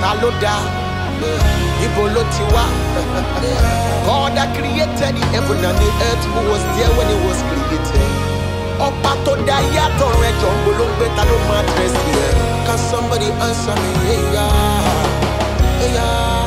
ta ló dá ibo ló ti wá. God that created the heaven and the earth who was there when it was created. ọba tó dá ayé àtọ̀run ẹjọ́ ń bolóńgbé ta ló máa dírẹ́sì ẹ̀. can somebody answer me? Hey, yeah. Hey, yeah.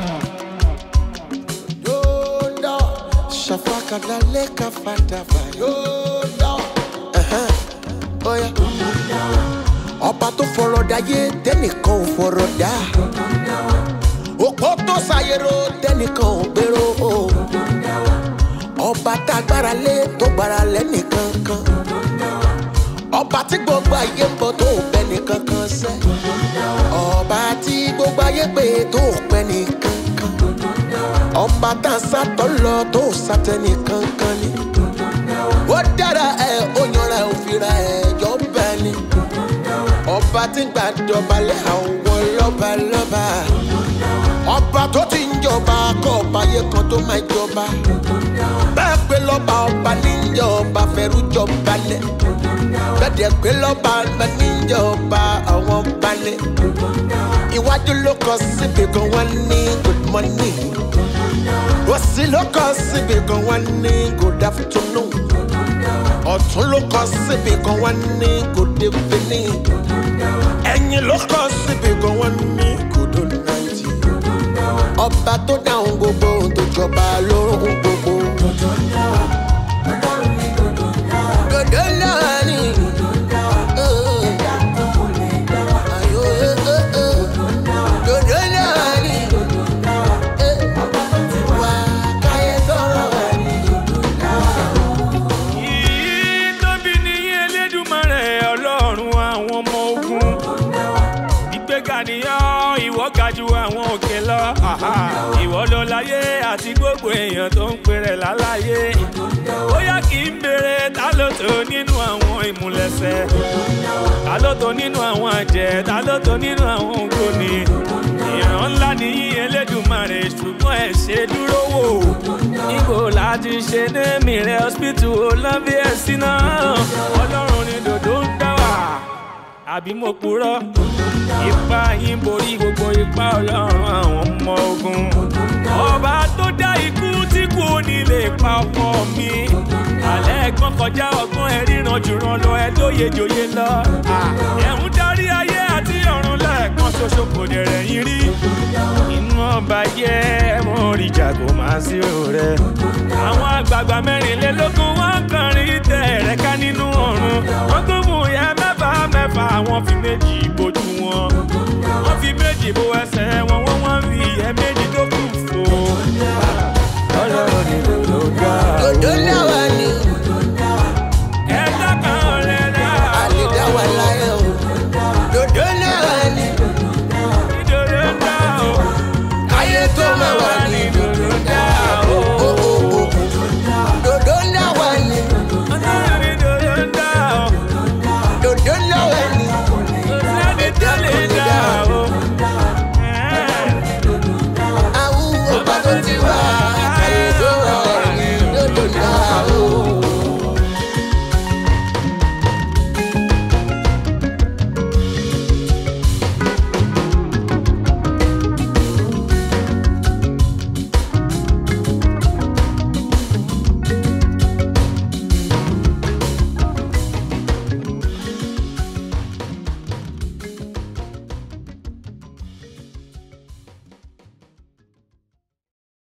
Yoda, shafaka daleka fatava. Yoda, uh-huh. oh yeah. Ọba tó fọ̀rọ̀ dáyé tẹ́nìkan ò fọ̀rọ̀ dá. Òpó tó ṣàyẹ̀rò tẹ́nìkan ò gbèrò o. Ọba tá a gbára lé tó gbára lẹ́nìkan kan. Ọba tí gbogbo ayé ń bọ̀ tó ò bẹ́ nìkan kan sẹ́. Ọba tí gbogbo ayé pé tó ò pẹ́ nìkan kan. Ọba tá a sátọ̀ lọ tó ò sátẹ́ nìkan kan ni. Ó dára ẹ̀ ó yanra ẹ̀ òfìrà ẹ̀ jọ bẹ́ẹ̀ ni. Ọba tí ń gbàjọba lé àwọn lọ́ba lọ́ba. Ọba tó ti ń jọba kọ́ ọba yẹ kan tó máa jọba. Bẹ́ẹ̀ pé lọ́ba ọba níjọba fẹ́rú jọba lẹ̀. Bẹ́ẹ̀ pé lọ́ba ọba níjọba àwọn balẹ̀. Iwájú ló kọ síbi kan wọ́n ní good morning. Òsì ló kọ síbi kan wọ́n ní good afternoon. Ọ̀tún ló kọ síbi kan wọ́n ní good evening. Ẹ̀yìn ló kọ síbi kan wọ́n ní good night. Ọba tó dáhùn gbogbo ohun tó jọba lóhùn gbogbo. Dòdò náà ni. Ayò, eh, eh, eh. Dòdò náà ni. Eh. Wà káyé tọrọ wà ní. Yìí tóbi ní Elédùmarè Ọlọ́run àwọn ọmọ ogun. Ìgbéga nìyàn ìwọ ga ju àwọn òkè lọ. Àhà, Ìwọ ló láyé àti gbogbo èèyàn tó ń pèrè láláyé. Bóyá kì í béèrè ta ló tó nínú àwọn ìmúlẹ̀sẹ̀. Ta ló tó nínú àwọn àjẹ́, ta ló tó nínú àwọn ògbóni. Ìran ńlá nìyí Elédùmarè ṣùgbọ́n ẹ̀ ṣe dúró wò. Ibo láti ṣe ní mìíràn hospital olóńbí ẹ̀sìn náà. Ọlọ́run ni dòdò ń dá wà. Àbí mo purọ́? Ipa yín borí gbogbo ipa ọlọ́run àwọn ọmọ ogun. Ọba tó dá ikú tí kò ní lè pa ọkọ mi. Àlẹ́ ẹ̀gbọ́n kọjá ọgbọ́n ẹ̀ ríran jùrọ̀ lọ ẹ lóye jòyè lọ. Ẹ̀hún darí ayé àti ọ̀run lẹ́ẹ̀kan ṣoṣo kò dẹ̀rẹ̀ yín rí. Inú ọba yẹ mo rí jago máa sí rẹ. Àwọn àgbààgbà mẹ́rìnlélógún wọn kọrin tẹ̀ rẹ̀ ká nínú ọ̀run. Wọ́n tún mú ìyá mẹ́fà mẹ́fà àwọn fi méjì bojú wọn.